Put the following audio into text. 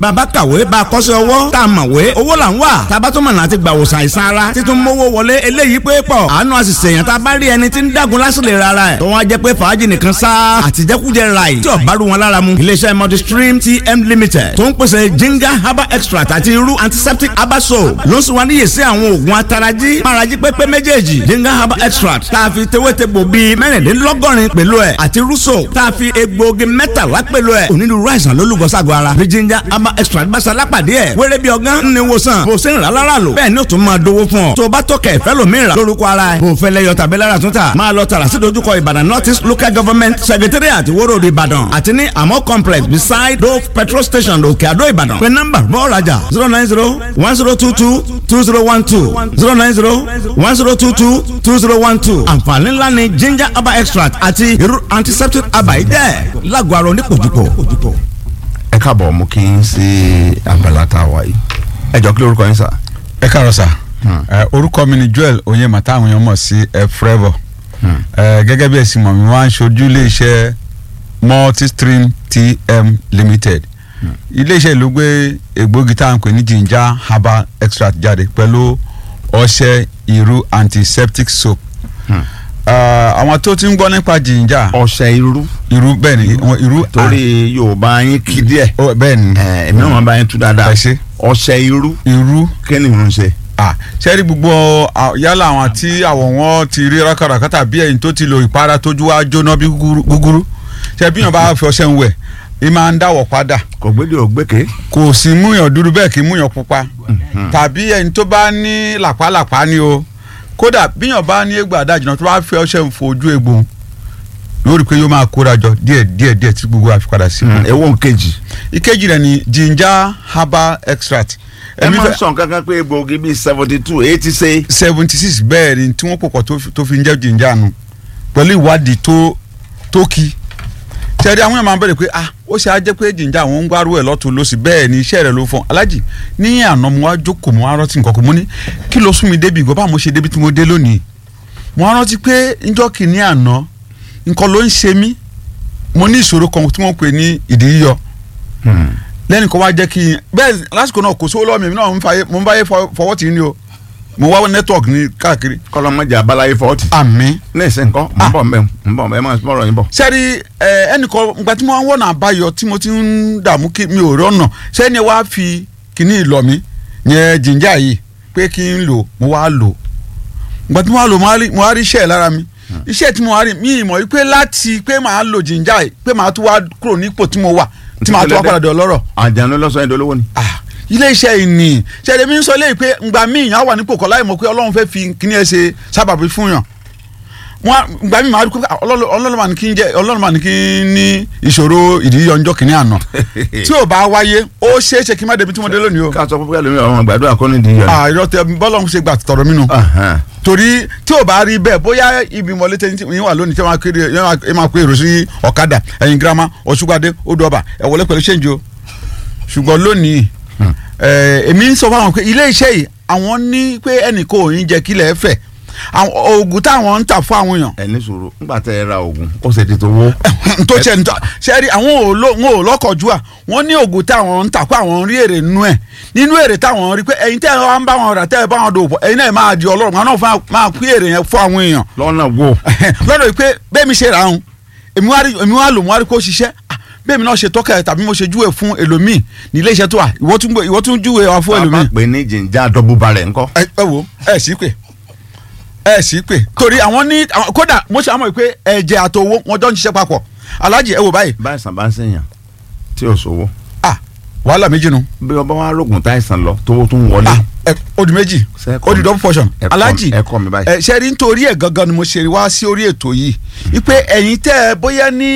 bàbá kàwé bá a kọ́ṣẹ́ ọwọ́ tá a mọ̀wé owó là ń wà tábà tó mọ̀nà àti gbà wòsàn àìsàn ara títún mówó wọlé eléyìí pé pọ̀ àánú àti sèyàn tá a bá rí ẹni tí ń dàgún lásìlè rárá ẹ̀ tó wọ́n á jẹ́ pé fàájì nìkan sá àtijẹ́kújẹ ráì tí ọ̀bá rú wọn lára mu iléeṣẹ́ multistream tm limited tó ń pèsè ginger herbal extract àti irú antiseptic herbal soap ló ń sùn wá níyè sí àwọn oògùn atarají márají pépé méjèèjì ginger herbal extract tá a fi tewétegbò bíi mẹ́rìndínlọ́gọ́rin pẹ̀lú ẹ̀ àti rúṣò tá a fi egbòogi mẹ́tàlá pẹ̀lú ẹ̀ onírúurú àìsàn ló lùgọ́ sago ara bí ginger herbal extract bá sa lápàdé ẹ̀ wéré bí ọgán ní wòsàn bó ṣe ń rà lára lò bẹ́ẹ̀ ni ó tún máa dówó fún ọ tó o bá tọkẹ̀ ìfẹ́ lòmíì rà lórúkọ ara ẹ̀ bó o fẹ́ lẹ́yọ tàbí lára tún tà máa lọ tààrà sí dojúkọ ìbàdàn north east local government secretariat ìwóró ìbàdàn àti ní àmọ́ complex beside dove petrol station òkè àdó ìbàdàn pé nọ́mbà bọ́ọ̀ rajà zero nine zero one zero two two two zero one two zero nine zero one zero two two two zero one two àǹfààní ńlá ni ginger herbal extract àti irú antiseptic herbal yìí jẹ́ lágọ̀ọ́ ara onípòjúpò. ẹ káàbọ̀ mú kí n sí abala tá a wà yìí ẹ jọ kí lórúkọ yín sà. ẹ káàárọ̀ sà ẹ orúkọ mi ni Joel Onyema táwọn èèyàn mọ̀ sí ẹ Forever ẹ gẹ́gẹ́ bí ẹ̀sìn mọ̀ mi wá ń ṣojú iléeṣẹ́ Multistream TM Limited iléeṣẹ́ ìlú gbé egbògi tá à ń pè ní ginger herbal extract jáde pẹ̀lú ọṣẹ irú antiseptic soap àwọn tó ti ń gbọ́ nípa ginger ọṣẹ irú irú bẹ́ẹ̀ ni wọn irú torí yorùbá yín kí díẹ̀ Ó, bẹ́ẹ̀ ni ẹ èmi náà máa bá yín tú dáadáa Ẹ ṣé. ọṣẹ irú irú kí ni ìrún ṣe. ah sẹ́rí gbogbo à, yálà àwọn tí àwọ̀ wọn ti rí rákàràkátà bí ẹ̀yin tó ti lo ìpara tójú wa jóná bí gúgúrú gúgúrú ṣe bí yàn bá fi ọṣẹ ń wẹ̀ ì máa ń dáwọ̀ padà kò gbédè ògbéke. kò sí múyàn dúdú bẹ́ẹ̀ kì í múyàn pupa tàbí ẹni tó bá ní làpálàpá ni o kódà bí yàn bá ní egbò àdájìnà tó bá fi ọṣẹ ń fojú egbò yóò rí i pé yóò máa kóra jọ díẹ̀ díẹ̀ díẹ̀ tí gbogbo àfipadà sí. ewo nkejì. ìkejì rẹ̀ ni ginger herbal extract ẹ Èmi máa fẹ́- ń sọ kankan pé egbòogi bíi seventy two eighty ṣe. seventy six bẹ́ẹ̀ ni tí wọ́n pò pọ̀ tó fi- tó fi ń jẹ́ jìnjà nu pẹ̀lú ìwádìí tó tó kí tẹ̀rí àwọn èèyàn máa ń bẹ̀rẹ̀ pé ah ó ṣe á jẹ́ pé jìnjà àwọn ń gbárù ẹ̀ lọ́tún lọ́sì bẹ́ẹ̀ ni iṣẹ́ rẹ̀ ló fọ́n alájì ní àná mo wá jókòó mo wá rántí nǹkan kan mo ní kí ló sún mi débi ìgbọ́ bá mo ṣe débi tí mo dé lónìí mo wá rántí pé njọ́ kìíní àná nǹkan ló ń ṣe mí mo ní ìṣòro kan tí wọ́n pè ní ìdí yíyọ lẹ́nu kan wá jẹ́ kí n bẹ́ẹ̀ lásìkò náà kò sówó lọ́wọ́ mi èmi náà ń fàyè- mo ń báyé fọ- fọwọ́ tì í ni o mo wá network ní káàkiri. kọlọmọjà abalaye fọọti. àmì. ní ìsìn nǹkan ń bọ̀ mbẹ́ ń bọ̀ mbẹ́ ẹ máa bọ̀rọ̀ yín bọ̀. sẹ́rí ẹ ẹnìkan gba tí mo wá ń wọ̀nà àbáyọ tí mo ti ń dààmú kí mi ò rí ọ̀nà sẹ́ni wá fi kíní ìlọ mi yẹn jìnjà yìí pé kí n lò mo wá lò gba tí mo wá lò mo wá rí- mo wá rí iṣẹ́ ẹ̀ lára mi iṣẹ́ tí mo wá rí mi ìmọ̀ yìí pé láti pé màá lò jìnjà yìí pé màá tún wá kúrò nípò tí mo wà tí màá tún wá padà dé ọlọ́rọ̀ àjànú lọ́sọ̀ ẹ̀dọ́ lówó ni. ah ilé iṣẹ́ ìní ṣẹlẹ̀ mi ń sọ léyìí pé ngbà míì yàn á wà nípò kọ́ láì mọ̀ pé ọlọ́run fẹ́ fi kíní ẹ ṣe sábàbí fún yàn wọn ngbà míì máa rí pé ọlọ́run ọlọ́run mà ní kí n jẹ ọlọ́run mà ní kí n ní ìṣòro ìdíyọ ọjọ́ kìíní àná tí ò bá wáyé ó ṣeé ṣe kí n má débi tí mo dé lónìí o ká sọ fún pé ẹlòmíràn ọmọ gbàdúrà kọ́ nídìí yọ. àìrọ tẹ bọ́lọ́run ṣe gbà tọ̀rọ̀ mi nù torí tí ò bá rí bẹ́ẹ̀ bóyá ibi mọ̀lẹ́ tẹ́ yín wà lónìí tí wọ́n á kéré ẹ máa kó èrò sí ọ̀kadà ẹ̀yìn girama ọ̀ṣùgbàdé odò ọba ẹ̀ wọlé pẹ̀lú ṣéǹjì o ṣùgbọ́n lónìí ẹ̀, èmi ń sọ fún àwọn pé ilé iṣẹ́ yìí àwọn ní pé ẹnì kò ní jẹ́ kílẹ̀ ẹ fẹ̀ àwọn oògùn táwọn ń tà fún àwọn èèyàn ẹ ní sùúrù ńgbà tẹ ẹ ra oògùn ó ṣe ti tó wó. tó ṣe ń tọ́ ṣe rí àwọn ò lọ- wọn ò lọ́kọ̀ọ́jú à wọ́n ní oògùn táwọn ń tà pé àwọn ń rí èrè nínú ẹ̀ nínú èrè táwọn rí pé ẹ̀yin tẹ́ ẹ wá ń bá wọn rà tẹ́ ẹ bá wọn dòwò pọ̀ ẹ̀yin náà máa di ọlọ́run àwọn náà fún wa- máa pín èrè yẹn fún àwọn èèyàn lọ́nà wo. lọ́dọ̀ yìí pé bẹ́ẹ̀ mi ṣe rà áhùn èmi wá rí èmi wá lò mo wá rí kó ṣiṣẹ́ Ah, bẹ́ẹ̀ mi náà ṣe tọ́ka ẹ̀ tàbí mo ṣe júwe fún ẹlòmíì ní ilé iṣẹ́ tó wà ìwọ tún gbé- ìwọ tún júwe wa fún bàbá ẹlòmíì pè ní jìnjà dọ́bù balẹ̀ ńkọ́. ẹ ẹ wo ẹ sì pè ẹ sì pè torí àwọn ní àwọn- kódà mo ṣe àmọ́ pé ẹ̀jẹ̀ àtowó wọn jọ ń ṣiṣẹ́ papọ̀ alájì ẹ wò báyìí báyìí sàn bá ń sèyàn tí ò sówó. ah wàhálà méjì nu bí ọba wa rògùn táìsàn lọ tówó tún wọlé. ah ẹ ó di méjì Ṣé ẹ kọ́ ó di mi? double portion Ẹ kọ́ mi- alájì ẹ kọ́ mi báyìí. ẹ ṣe rí nítorí ẹ gangan ni mo ṣe wá sí orí ètò yìí wípé ẹ̀yin tẹ́ ẹ bóyá ní